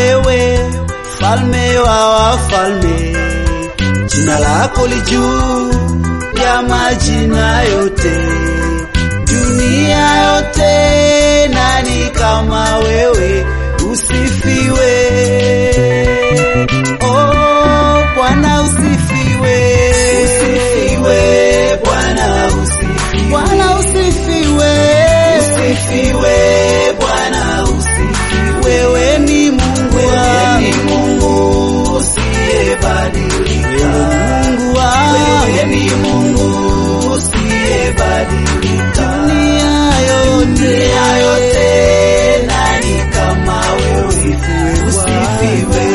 wewe, falme wa wafalme, jina lako li juu ya majina yote, dunia yote, nani kama wewe? Usifiwe, oh Bwana, usifiwe, Usifiwe Bwana, usifiwe. Bwana, usifiwe, Usifiwe Bwana, usifiwe. wewe ni Mungu Wewe wangu, ni Mungu usiyebadilika. Mungu wangu, Wewe ni Mungu usiyebadilika. dunia yote, Dunia yote, nani kama wewe? Usifiwe.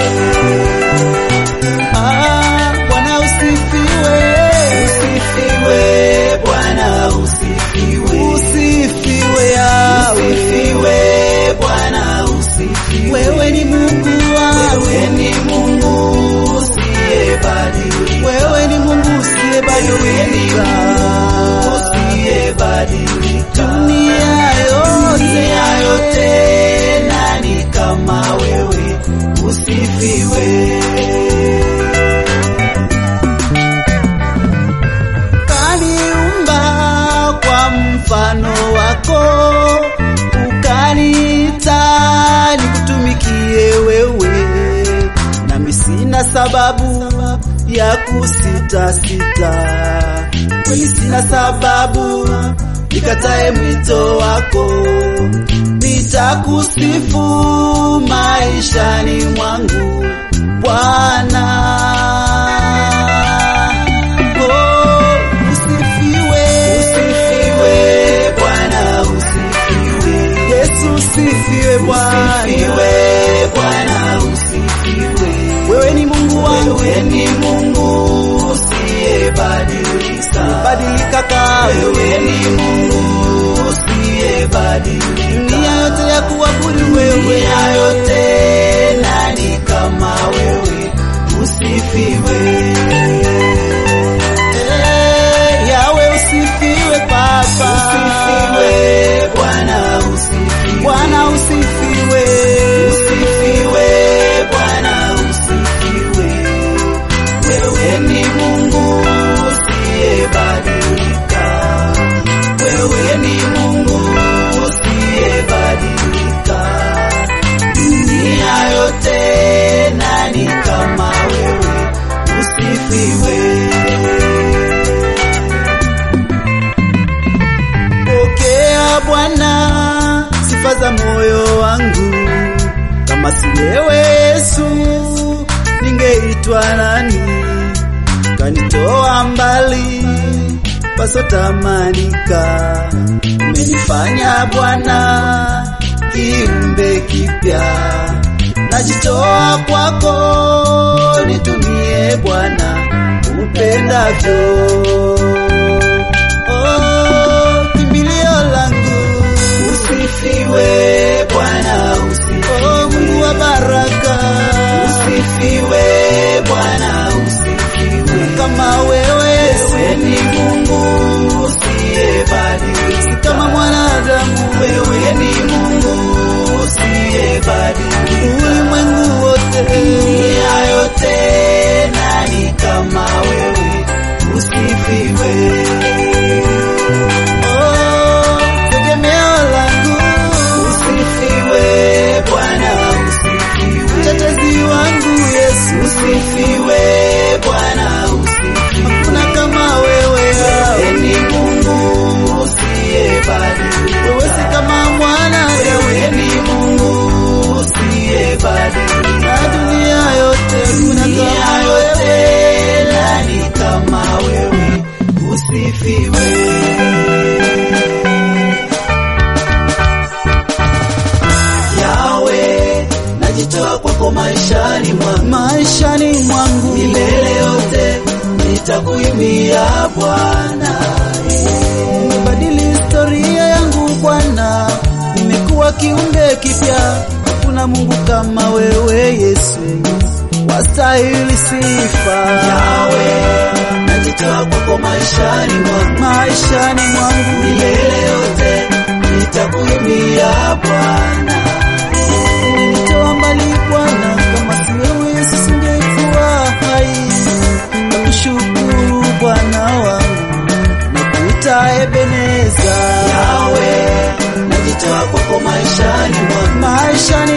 ah, Bwana usifiwe, Usifiwe Bwana, usifiwe. usifiwe Yawe, Usifiwe Bwana, usifiwe. wewe ni Mungu wangu, Wewe ni Mungu usiyebadilika. wewe ni Mungu usiyebadilika, Usiyebadilika. dunia yote, Dunia yote, nani kama wewe? Usifiwe. kaniumba kwa mfano wako, ukaniita nikutumikie wewe, nami sina sababu ya kusitasita, kweli sina sababu nikatae mwito wako, nitakusifu maishani mwangu Bwana. Oh, usifiwe. Usifiwe Bwana, usifiwe. Yesu usifiwe Bwana. Usifiwe Bwana, usifiwe. Wewe ni Mungu wangu, Wewe ni Mungu usiyebadilika. badilika kamwe. Wewe ni Mungu usiyebadilika. Dunia yote ya kuabudu wewe, Dunia yote, nani kama wewe? Usifiwe. Eh, Yawe usifiwe Baba. Usifiwe Bwana, usifiwe. Bwana usifiwe. Usifiwe Bwana, usifiwe. Wewe ni Mungu usiyebadilika. Wewe ni Mungu usiyebadilika. Dunia yote, nani kama wewe? Usifiwe. Pokea Bwana sifa za moyo wangu, kama si wewe Yesu ningeitwa nani? Kanitoa mbali pasotamanika, umenifanya Bwana kiumbe kipya, najitoa kwako, nitumie Bwana upendavyo. Oh, kimbilio langu, Usifiwe Bwana, oh usifiwe. Mungu wa baraka, Usifiwe Bwana, usifiwe. kama wewe Wewe ni Mungu usiyebadilika. si kama mwanadamu, Wewe ni Mungu usiyebadilika. ulimwengu wote Dunia yote, nani kama wewe? Usifiwe. oh, tegemeo langu, Usifiwe Bwana, usifiwe. mtetezi wangu Yesu, Usifiwe Bwana, usifiwe. hakuna kama wewe, Wewe ni Mungu usiyebadilika. wewe si kama mwanadamu, Wewe ni Mungu usiyebadilika. na dunia yote kuna Dunia kama yote, wewe. nani kama wewe? Usifiwe. Yawe, najitoa kwako maishani mwangu, maishani mwangu milele yote nitakuimbia Bwana. umebadili historia yangu Bwana, nimekuwa kiumbe kipya. Hakuna Mungu kama wewe Yesu, wastahili sifa Yawe, najitoa kwako maishani mwangu, maishani mwangu. milele yote nitakuimbia Bwana. Umenitoa mbali Baba Ebeneza, Yawe, najitoa kwako maishani mwangu, maishani